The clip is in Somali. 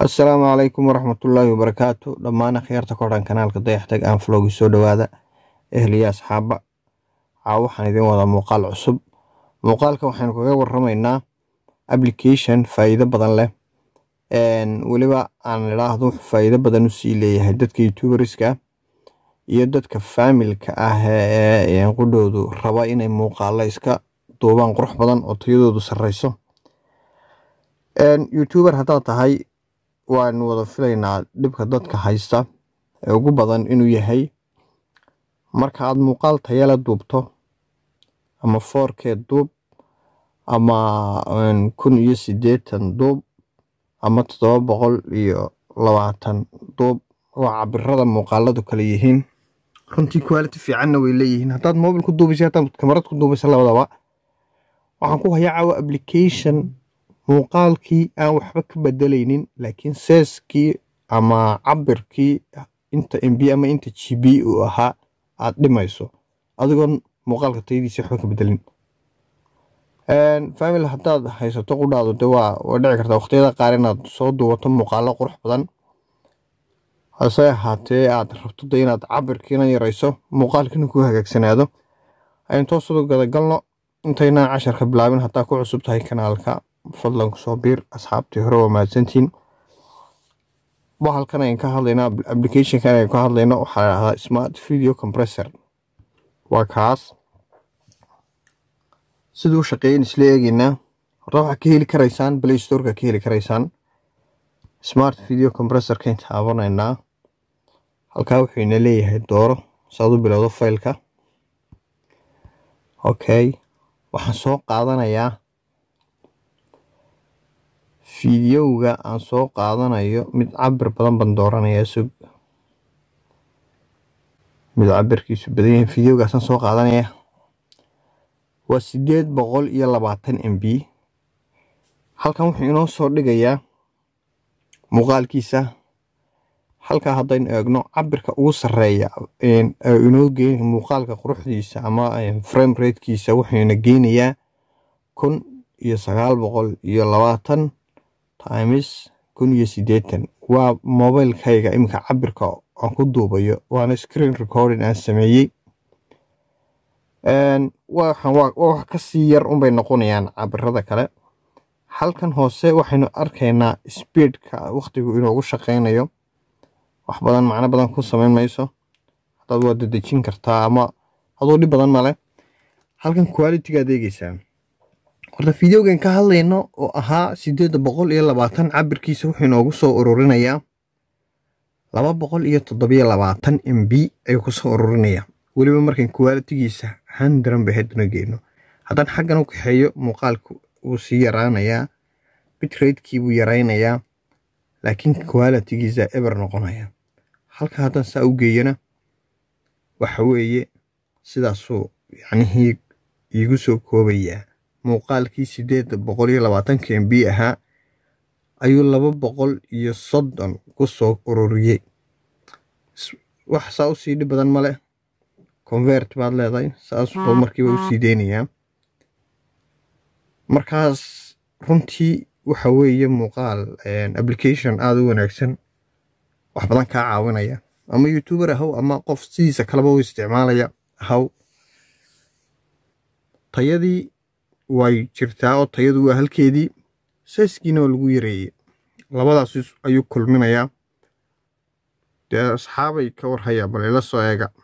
assalaamu calaykum waraxmatullaahi wabarakaatu dhammaan akhyaarta ku xidhan kanaalka dayaxtag aan flowgi soo dhowaada ehliya asxaaba caa waxaan idiin wadaa muuqaal cusub muuqaalka waxaynu kaga waramaynaa application faa'iido badan leh weliba aan idhaahdo wuxuu faa'iido badan usii leeyahay dadka youtuberska iyo dadka faamilka ah ee qudhoodu raba inay muuqaalo iska duubaan qurux badan oo tayadoodu sarreyso youtuber haddaad tahay waanu wada filaynaa dhibka dadka haysta ee ugu badan inuu yahay marka aad muuqaal tayala duubto ama foorkeed duub ama kun iyo siddeetan duub ama toddoba boqol iyo labaatan duub waa cabirada muuqaaladu kale yihiin runtii quality fiicanna way leeyihiin haddaad mobil ku duubaysa haddaad kamarad ku duubaysa labadaba waxaan ku hayaa caawa application muuqaalkii aan waxba ka bedelaynin laakiin seeskii ama cabirkii inta mb ama inta g b uu ahaa aad dhimayso adigoon muuqaalka tayadiisa waxba ka bedelin family haddaad haysato qudhaadu de waa waa dhici kartaa waqtiyada qaar inaad soo duubato muuqaalo qurux badan hase ahaatee aad rabto de inaad cabirkiina yarayso muuqaalkiina ku hagaagsanaado aynu toosadu gadagalno intaynaan casharka bilaabin haddaa ku cusub tahay kanaalka fadlan kusoo biir asxaabtii hore waa mahadsantiin bahalkan ayn ka hadlayno applicationkan ayn ka hadlayno waxaa dhahdaa smart video compressor waa kaas siduu u shaqeeyan isla eegeynaa horta waxaa ka heli karaysaan play storeka ka heli karaysaan smart video compressorkayn taabanaynaa halkaa wuxuu ina leeyahay dooro saad u bilowdo faylka okay waxaan soo qaadanayaa fiidiyowga aan soo qaadanayo mid cabir badan baan dooranayaa sug mid cabirkiisu badan yahay fiidiyowgaasaan soo qaadanaya waa siddeed boqol iyo labaatan m b halkan wuxuu inoo soo dhigayaa muuqaalkiisa halkaa haddaynu eegno cabirka ugu sarreeya inoo geyn muuqaalka quruxdiisa ama frame ratekiisa wuxuuna geynayaa kun iyo sagaal boqol iyo labaatan times kun iyo siddeetan waa mobilkayga iminka cabirka aan ku duubayo waana screen recording aan sameeyey waxaan waa wax ka sii yar unbay noqonayaan cabirada kale halkan hoose waxaynu arkaynaa speedka wakhtigu inoogu shaqaynayo wax badan macno badan ku samayn mayso haddaad waa dadejin kartaa ama aduu dhib badan male halkan qualitygaad eegeysaa horta fideogan ka hadlayno oo ahaa siddeed boqol iyo labaatan cabirkiisa wuxuu inoogu soo ururinayaa laba boqol iyo toddobiyo labaatan m b ayuu kusoo ururinayaa weliba markan qualitigiisa handran bay haddana geyno haddaan xaggan u kaxeeyo muuqaalku wuu sii yaraanayaa bitratekii buu yaraynayaa laakiin qualitigiisa eber noqonaya halka haddaan saa u geeyana waxa weeye sidaasuu yacnihii iigu soo koobayaa muuqaalkii siddeed boqol iyo labaatanka m b ahaa ayuu laba boqol iyo soddon ku soo ururiyey wax saa u sii dhib badan male convert baad leedahay saasba markiiba u sii deynayaa markaas runtii waxa weeye muuqaal application aada u wanaagsan wax badan kaa caawinaya ama youtuber ahaw ama qof sidiisa kaleba u isticmaalaya ahaw tayadii way jirtaa oo tayadu waa halkeedii seeskiina waa lagu yareeyey labadaas ayuu kulminayaa dee asxaabay ka warhayaa bal ila soo eega